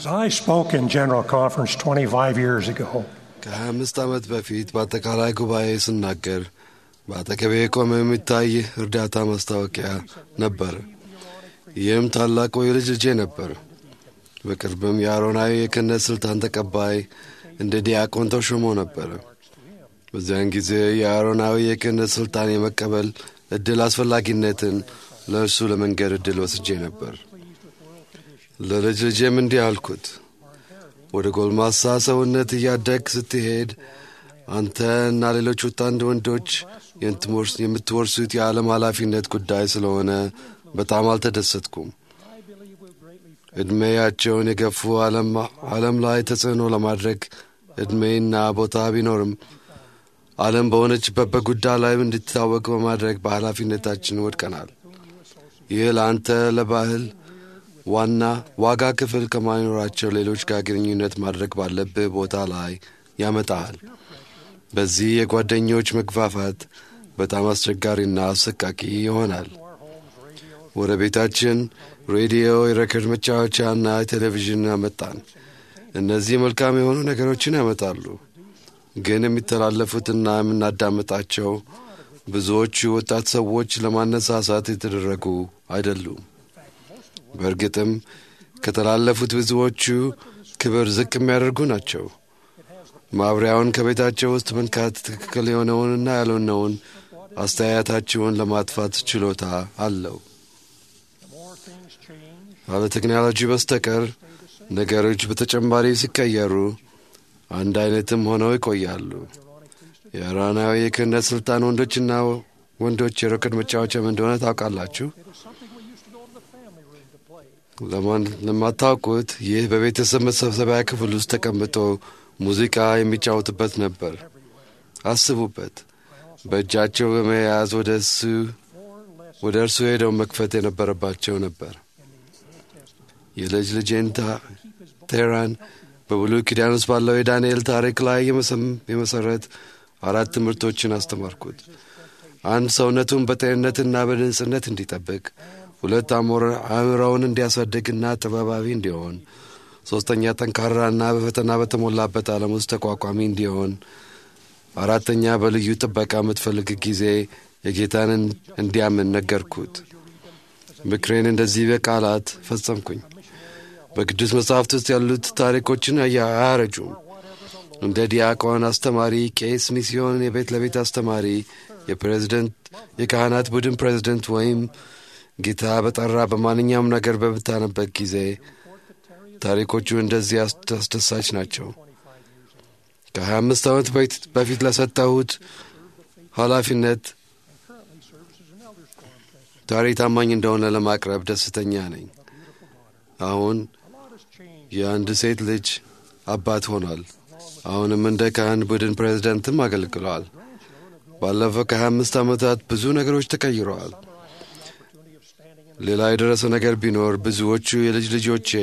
As I spoke in General Conference 25 years ago, ከ25 ዓመት በፊት በአጠቃላይ ጉባኤ ስናገር በአጠገቤ የቆመ የሚታይ እርዳታ ማስታወቂያ ነበር። ይህም ታላቁ የልጅ ልጄ ነበር። በቅርብም የአሮናዊ የክህነት ስልጣን ተቀባይ እንደ ዲያቆን ተሾሞ ነበር። በዚያን ጊዜ የአሮናዊ የክህነት ስልጣን የመቀበል እድል አስፈላጊነትን ለእርሱ ለመንገድ እድል ወስጄ ነበር። ለልጅ ልጄም እንዲህ አልኩት፣ ወደ ጎልማሳ ሰውነት እያደግ ስትሄድ አንተ እና ሌሎች ወጣንድ ወንዶች የምትወርሱት የዓለም ኃላፊነት ጉዳይ ስለሆነ በጣም አልተደሰትኩም። ዕድሜያቸውን የገፉ ዓለም ላይ ተጽዕኖ ለማድረግ ዕድሜና ቦታ ቢኖርም ዓለም በሆነችበት በጉዳይ ላይ እንድትታወቅ በማድረግ በኃላፊነታችን ወድቀናል። ይህ ለአንተ ለባህል ዋና ዋጋ ክፍል ከማይኖራቸው ሌሎች ጋር ግንኙነት ማድረግ ባለብህ ቦታ ላይ ያመጣሃል። በዚህ የጓደኞች መግፋፋት በጣም አስቸጋሪና አሰቃቂ ይሆናል። ወደ ቤታችን ሬዲዮ፣ የሬከርድ መጫወቻና ቴሌቪዥን አመጣን። እነዚህ መልካም የሆኑ ነገሮችን ያመጣሉ፣ ግን የሚተላለፉትና የምናዳምጣቸው ብዙዎቹ ወጣት ሰዎች ለማነሳሳት የተደረጉ አይደሉም። በእርግጥም ከተላለፉት ብዙዎቹ ክብር ዝቅ የሚያደርጉ ናቸው። ማብሪያውን ከቤታቸው ውስጥ መንካት ትክክል የሆነውንና ያልሆነውን አስተያየታቸውን ለማጥፋት ችሎታ አለው። ካለ ቴክኖሎጂ በስተቀር ነገሮች በተጨማሪ ሲቀየሩ አንድ አይነትም ሆነው ይቆያሉ። የኢራናዊ የክህነት ስልጣን ወንዶችና ወንዶች የሮኬት መጫወቻም እንደሆነ ታውቃላችሁ። ለማታውቁት ይህ በቤተሰብ መሰብሰቢያ ክፍል ውስጥ ተቀምጦ ሙዚቃ የሚጫወትበት ነበር። አስቡበት። በእጃቸው በመያዝ ወደ እሱ ወደ እርሱ ሄደው መክፈት የነበረባቸው ነበር። የልጅ ልጄን ቴራን በብሉይ ኪዳን ውስጥ ባለው የዳንኤል ታሪክ ላይ የመሰረት አራት ትምህርቶችን አስተማርኩት። አንድ ሰውነቱን በጤንነትና በንጽህነት እንዲጠብቅ፣ ሁለት አእምሮውን እንዲያሳድግና ጥበባዊ እንዲሆን፣ ሦስተኛ ጠንካራና በፈተና በተሞላበት ዓለም ውስጥ ተቋቋሚ እንዲሆን፣ አራተኛ በልዩ ጥበቃ የምትፈልግ ጊዜ የጌታን እንዲያምን ነገርኩት። ምክሬን እንደዚህ በቃላት ፈጸምኩኝ። በቅዱስ መጽሐፍት ውስጥ ያሉት ታሪኮችን አያረጁም። እንደ ዲያቆን፣ አስተማሪ፣ ቄስ፣ ሚስዮን፣ የቤት ለቤት አስተማሪ፣ የፕሬዝደንት የካህናት ቡድን ፕሬዝደንት ወይም ጌታ በጠራ በማንኛውም ነገር በምታነበት ጊዜ ታሪኮቹ እንደዚህ አስደሳች ናቸው። ከሀያ አምስት ዓመት በፊት ለሰጠሁት ኃላፊነት ዛሬ ታማኝ እንደሆነ ለማቅረብ ደስተኛ ነኝ። አሁን የአንድ ሴት ልጅ አባት ሆኗል። አሁንም እንደ ካህን ቡድን ፕሬዝደንትም አገልግለዋል። ባለፈው ከሀያ አምስት ዓመታት ብዙ ነገሮች ተቀይረዋል። ሌላ የደረሰ ነገር ቢኖር ብዙዎቹ የልጅ ልጆቼ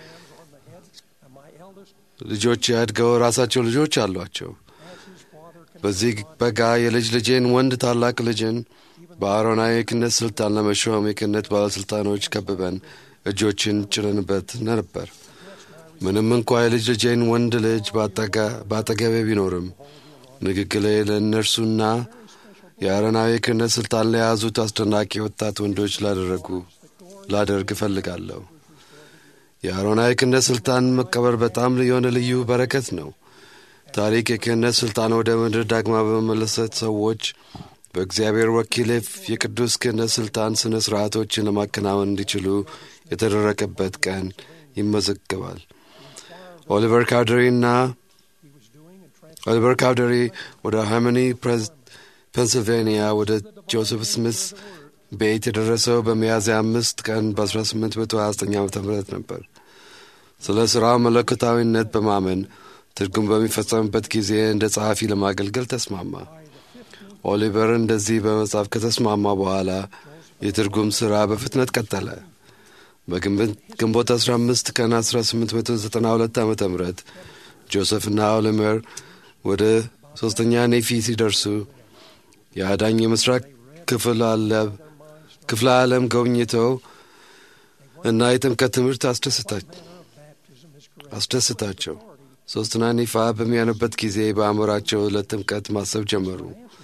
ልጆቼ አድገው ራሳቸው ልጆች አሏቸው። በዚህ በጋ የልጅ ልጄን ወንድ ታላቅ ልጅን በአሮናዊ የክህነት ስልጣን ለመሾም የክህነት ባለሥልጣኖች ከብበን እጆችን ጭነንበት ነበር። ምንም እንኳ የልጅ ልጄን ወንድ ልጅ በአጠገቤ ቢኖርም ንግግሌ ለእነርሱና የአሮናዊ የክህነት ስልጣን ለያዙት አስደናቂ ወጣት ወንዶች ላደረጉ ላደርግ እፈልጋለሁ። የአሮናዊ የክህነት ስልጣን መቀበር በጣም የሆነ ልዩ በረከት ነው። ታሪክ የክህነት ስልጣን ወደ ምድር ዳግማ በመመለሰት ሰዎች በእግዚአብሔር ወኪል የቅዱስ ክህነት ስልጣን ስነ ስርዓቶችን ለማከናወን እንዲችሉ የተደረገበት ቀን ይመዘገባል። ኦሊቨር ካውደሪ እና ኦሊቨር ካውደሪ ወደ ሃርሞኒ ፔንስልቬንያ ወደ ጆሴፍ ስሚስ ቤት የደረሰው በሚያዝያ አምስት ቀን በ1829 ዓ ም ነበር። ስለ ሥራው መለኮታዊነት በማመን ትርጉም በሚፈጸምበት ጊዜ እንደ ጸሐፊ ለማገልገል ተስማማ። ኦሊቨር እንደዚህ በመጻፍ ከተስማማ በኋላ የትርጉም ሥራ በፍጥነት ቀጠለ። በግንቦት 15 ቀን 1892 ዓ ም ጆሴፍና ኦሊቨር ወደ ሦስተኛ ኔፊ ሲደርሱ የአዳኝ የምስራቅ ክፍል አለብ ክፍለ ዓለም ጎብኝተው እና የጥምቀት ትምህርት አስደስታቸው። ሦስቱን ይፋ በሚያኑበት ጊዜ በአእምሯቸው ለጥምቀት ማሰብ ጀመሩ።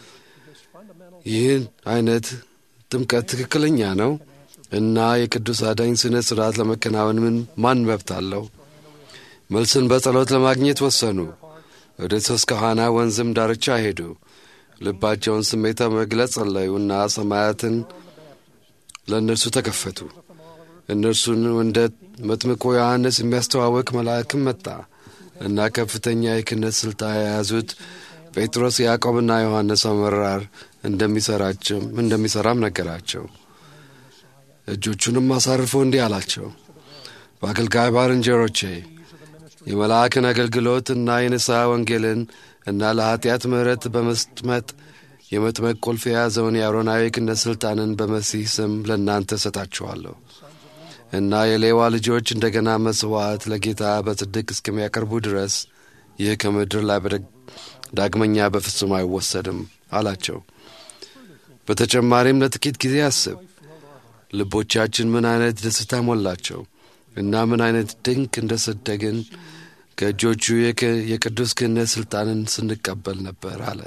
ይህን አይነት ጥምቀት ትክክለኛ ነው እና የቅዱስ አዳኝ ስነ ሥርዓት ለመከናወን ምን ማን መብት አለው? መልስን በጸሎት ለማግኘት ወሰኑ። ወደ ሶስካሃና ወንዝም ዳርቻ ሄዱ። ልባቸውን ስሜታ መግለጽ ጸለዩና ሰማያትን ለእነርሱ ተከፈቱ። እነርሱን እንደ መጥምቆ ዮሐንስ የሚያስተዋወቅ መልአክም መጣ እና ከፍተኛ የክህነት ሥልጣን የያዙት ጴጥሮስ፣ ያዕቆብና ዮሐንስ አመራር እንደሚሰራቸውም እንደሚሠራም ነገራቸው። እጆቹንም አሳርፎ እንዲህ አላቸው፣ በአገልጋይ ባልንጀሮቼ የመልአክን አገልግሎት እና የንስሐ ወንጌልን እና ለኀጢአት ምሕረት በመስጥመጥ የመጥመቅ ቁልፍ የያዘውን የአሮናዊ ክህነት ሥልጣንን በመሲህ ስም ለእናንተ እሰጣችኋለሁ እና የሌዋ ልጆች እንደገና መሥዋዕት ለጌታ በጽድቅ እስከሚያቀርቡ ድረስ ይህ ከምድር ላይ ዳግመኛ በፍጹም አይወሰድም አላቸው። በተጨማሪም ለጥቂት ጊዜ አስብ። ልቦቻችን ምን አይነት ደስታ ሞላቸው እና ምን አይነት ድንቅ እንደሰደግን ከእጆቹ የቅዱስ ክህነት ሥልጣንን ስንቀበል ነበር አለ።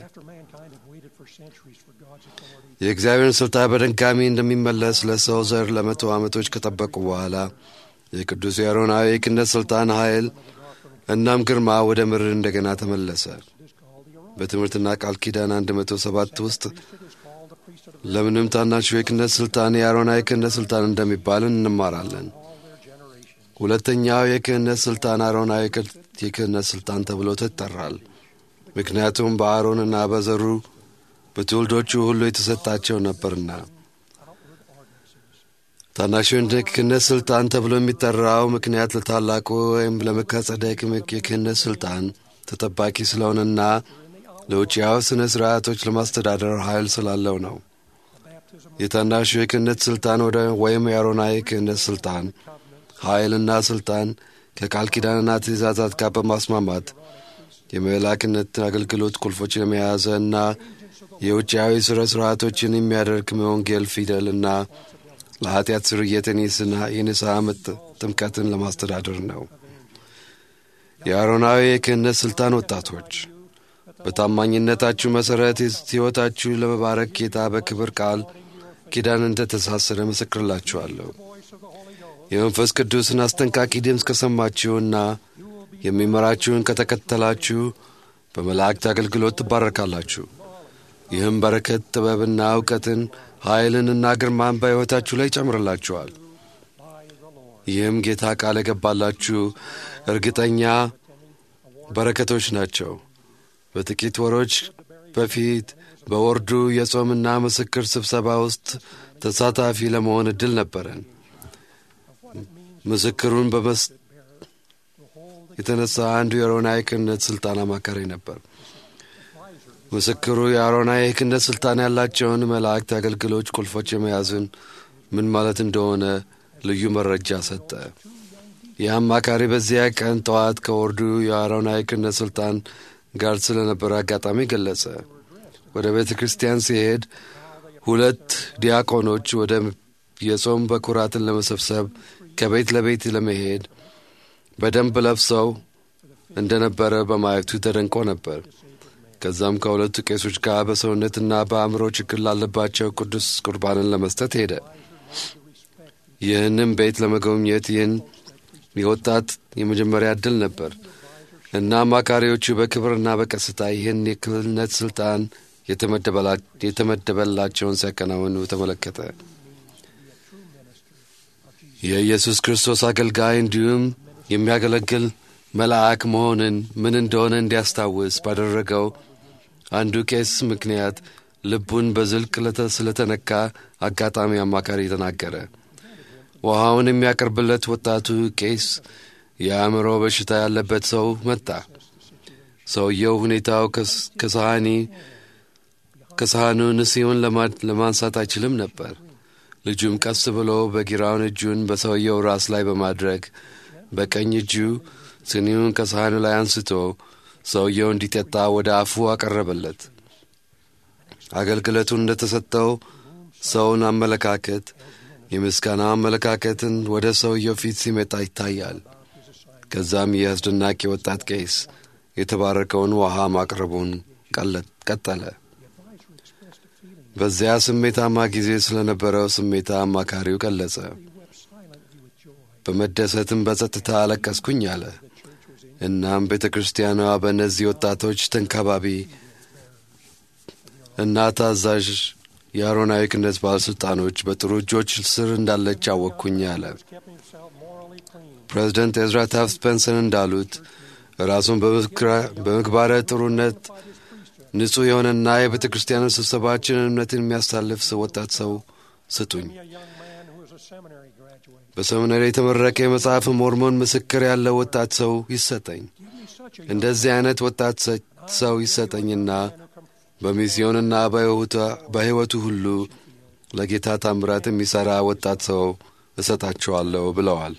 የእግዚአብሔርን ሥልጣን በድጋሚ እንደሚመለስ ለሰው ዘር ለመቶ ዓመቶች ከጠበቁ በኋላ የቅዱስ የአሮናዊ የክህነት ሥልጣን ኃይል እናም ግርማ ወደ ምድር እንደገና ተመለሰ። በትምህርትና ቃል ኪዳን 107 ውስጥ ለምንም ታናሹ የክህነት ሥልጣን የአሮናዊ የክህነት ሥልጣን እንደሚባል እንማራለን። ሁለተኛው የክህነት ሥልጣን አሮናዊ የክህነት ሥልጣን ተብሎ ይጠራል። ምክንያቱም በአሮንና በዘሩ በትውልዶቹ ሁሉ የተሰጣቸው ነበርና። ታናሹ የክህነት ሥልጣን ተብሎ የሚጠራው ምክንያት ለታላቁ ወይም ለመካጸደቅ የክህነት ሥልጣን ተጠባቂ ስለሆነና ለውጭያዊ ሥነ ሥርዓቶች ለማስተዳደር ኃይል ስላለው ነው። የታናሹ የክህነት ሥልጣን ወደ ወይም የአሮናዊ ክህነት ሥልጣን ኃይልና ሥልጣን ከቃል ኪዳንና ትእዛዛት ጋር በማስማማት የመላክነት አገልግሎት ቁልፎችን የመያዘ እና የውጭያዊ ሥነ ሥርዓቶችን የሚያደርግ የወንጌል ፊደልና ለኀጢአት ስርየትን የንስሐ ጥምቀትን ለማስተዳደር ነው። የአሮናዊ የክህነት ሥልጣን ወጣቶች በታማኝነታችሁ መሠረት ሕይወታችሁ ለመባረክ ጌታ በክብር ቃል ኪዳን እንደ ተሳሰረ ምስክርላችኋለሁ። የመንፈስ ቅዱስን አስጠንቃቂ ድምፅ ከሰማችሁና የሚመራችሁን ከተከተላችሁ በመላእክት አገልግሎት ትባረካላችሁ። ይህም በረከት፣ ጥበብና እውቀትን፣ ኃይልንና ግርማን በሕይወታችሁ ላይ ይጨምርላችኋል። ይህም ጌታ ቃል የገባላችሁ እርግጠኛ በረከቶች ናቸው። በጥቂት ወሮች በፊት በወርዱ የጾምና ምስክር ስብሰባ ውስጥ ተሳታፊ ለመሆን እድል ነበረን። ምስክሩን በመስ የተነሳ አንዱ የአሮናዊ ክህነት ሥልጣን አማካሪ ነበር። ምስክሩ የአሮናዊ ክህነት ሥልጣን ያላቸውን መላእክት አገልግሎች ቁልፎች የመያዝን ምን ማለት እንደሆነ ልዩ መረጃ ሰጠ። ይህ አማካሪ በዚያ ቀን ጠዋት ከወርዱ የአሮናዊ ክህነት ሥልጣን ጋር ስለነበረ አጋጣሚ ገለጸ። ወደ ቤተ ክርስቲያን ሲሄድ ሁለት ዲያቆኖች ወደ የጾም በኩራትን ለመሰብሰብ ከቤት ለቤት ለመሄድ በደንብ ለብሰው እንደነበረ በማየቱ ተደንቆ ነበር። ከዛም ከሁለቱ ቄሶች ጋር በሰውነትና በአእምሮ ችግር ላለባቸው ቅዱስ ቁርባንን ለመስጠት ሄደ። ይህንም ቤት ለመጎብኘት ይህን የወጣት የመጀመሪያ ዕድል ነበር እና አማካሪዎቹ በክብርና በቀስታ ይህን የክህነት ሥልጣን የተመደበላቸውን ሲያከናውኑ ተመለከተ። የኢየሱስ ክርስቶስ አገልጋይ እንዲሁም የሚያገለግል መልአክ መሆንን ምን እንደሆነ እንዲያስታውስ ባደረገው አንዱ ቄስ ምክንያት ልቡን በዝልቅ ስለተነካ አጋጣሚ አማካሪ ተናገረ። ውሃውን የሚያቀርብለት ወጣቱ ቄስ የአእምሮ በሽታ ያለበት ሰው መጣ። ሰውየው ሁኔታው ከሳህኒ ከሳህኑ ንስዮን ለማንሳት አይችልም ነበር። ልጁም ቀስ ብሎ በግራውን እጁን በሰውየው ራስ ላይ በማድረግ በቀኝ እጁ ስኒውን ከሳህኑ ላይ አንስቶ ሰውየው እንዲጠጣ ወደ አፉ አቀረበለት። አገልግሎቱን እንደተሰጠው ሰውን አመለካከት የምስጋና አመለካከትን ወደ ሰውየው ፊት ሲመጣ ይታያል። ከዛም ይህ አስደናቂ ወጣት ቄስ የተባረከውን ውሃ ማቅረቡን ቀጠለ። በዚያ ስሜታማ ጊዜ ስለነበረው ስሜታ አማካሪው ገለጸ። በመደሰትም በጸጥታ አለቀስኩኝ አለ። እናም ቤተ ክርስቲያኗ በእነዚህ ወጣቶች ተንከባቢ እና ታዛዥ የአሮናዊ ክህነት ባለሥልጣኖች በጥሩ እጆች ስር እንዳለች አወቅኩኝ አለ። ፕሬዚደንት ኤዝራ ታፍት ስፔንሰን እንዳሉት ራሱን በምግባረ ጥሩነት ንጹሕ የሆነና የቤተ ክርስቲያንን ስብሰባችንን እምነትን የሚያሳልፍ ወጣት ሰው ስጡኝ። በሰሚናሪ የተመረቀ የመጽሐፍ ሞርሞን ምስክር ያለው ወጣት ሰው ይሰጠኝ። እንደዚህ አይነት ወጣት ሰው ይሰጠኝና በሚስዮንና በሕይወቱ ሁሉ ለጌታ ታምራት የሚሠራ ወጣት ሰው እሰጣቸዋለሁ ብለዋል።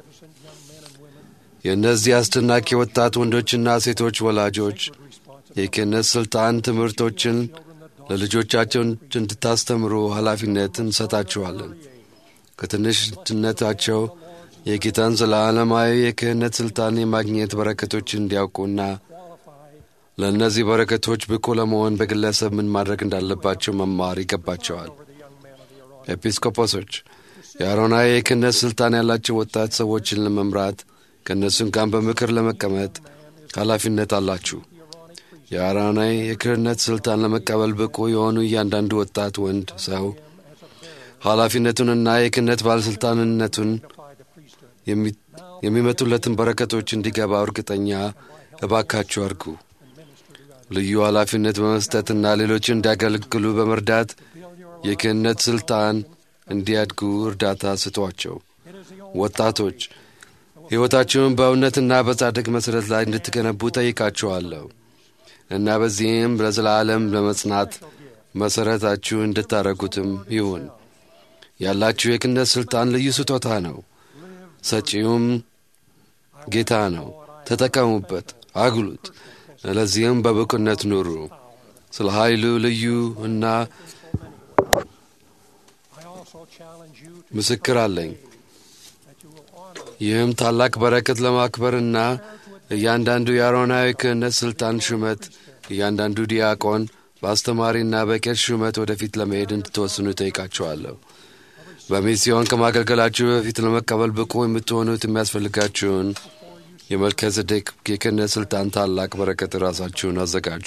የእነዚህ አስደናቂ ወጣት ወንዶችና ሴቶች ወላጆች የክህነት ሥልጣን ትምህርቶችን ለልጆቻቸው እንድታስተምሩ ኃላፊነት እንሰጣችኋለን። ከትንሽነታቸው የጌታን ዘላለማዊ የክህነት ሥልጣን የማግኘት በረከቶችን እንዲያውቁና ለእነዚህ በረከቶች ብቁ ለመሆን በግለሰብ ምን ማድረግ እንዳለባቸው መማር ይገባቸዋል። ኤጲስቆጶሶች የአሮናዊ የክህነት ሥልጣን ያላቸው ወጣት ሰዎችን ለመምራት ከእነሱም ጋር በምክር ለመቀመጥ ኃላፊነት አላችሁ። የአሮናዊ የክህነት ሥልጣን ለመቀበል ብቁ የሆኑ እያንዳንዱ ወጣት ወንድ ሰው ኃላፊነቱንና የክህነት ባለሥልጣንነቱን የሚመጡለትን በረከቶች እንዲገባ እርግጠኛ እባካችሁ አድርጉ። ልዩ ኃላፊነት በመስጠትና ሌሎችን እንዲያገለግሉ በመርዳት የክህነት ሥልጣን እንዲያድጉ እርዳታ ስጧቸው። ወጣቶች ሕይወታችሁን በእውነትና በጻድቅ መሠረት ላይ እንድትገነቡ ጠይቃችኋለሁ እና በዚህም ለዘላለም ለመጽናት መሠረታችሁ እንድታረጉትም ይሁን። ያላችሁ የክህነት ሥልጣን ልዩ ስጦታ ነው። ሰጪውም ጌታ ነው። ተጠቀሙበት፣ አግሉት። ለዚህም በብቁነት ኑሩ። ስለ ኃይሉ ልዩ እና ምስክር አለኝ። ይህም ታላቅ በረከት ለማክበርና እያንዳንዱ የአሮናዊ ክህነት ሥልጣን ሹመት እያንዳንዱ ዲያቆን በአስተማሪና በቄስ ሹመት ወደፊት ለመሄድ እንድትወስኑ ጠይቃችኋለሁ። በሚስዮን ከማገልገላችሁ በፊት ለመቀበል ብቁ የምትሆኑት የሚያስፈልጋችሁን የመልከ ጼዴቅ የክህነት ሥልጣን ታላቅ በረከት ራሳችሁን አዘጋጁ።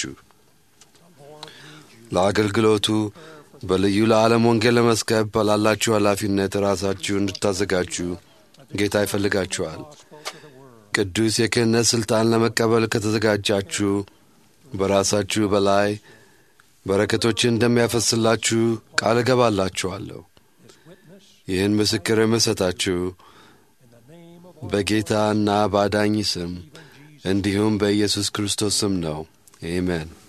ለአገልግሎቱ በልዩ ለዓለም ወንጌል ለመስከብ ባላላችሁ ኃላፊነት ራሳችሁን እንድታዘጋጁ ጌታ ይፈልጋችኋል። ቅዱስ የክህነት ሥልጣን ለመቀበል ከተዘጋጃችሁ በራሳችሁ በላይ በረከቶችን እንደሚያፈስላችሁ ቃል እገባላችኋለሁ። ይህን ምስክር የምሰጣችሁ በጌታና በአዳኝ ስም እንዲሁም በኢየሱስ ክርስቶስ ስም ነው። አሜን።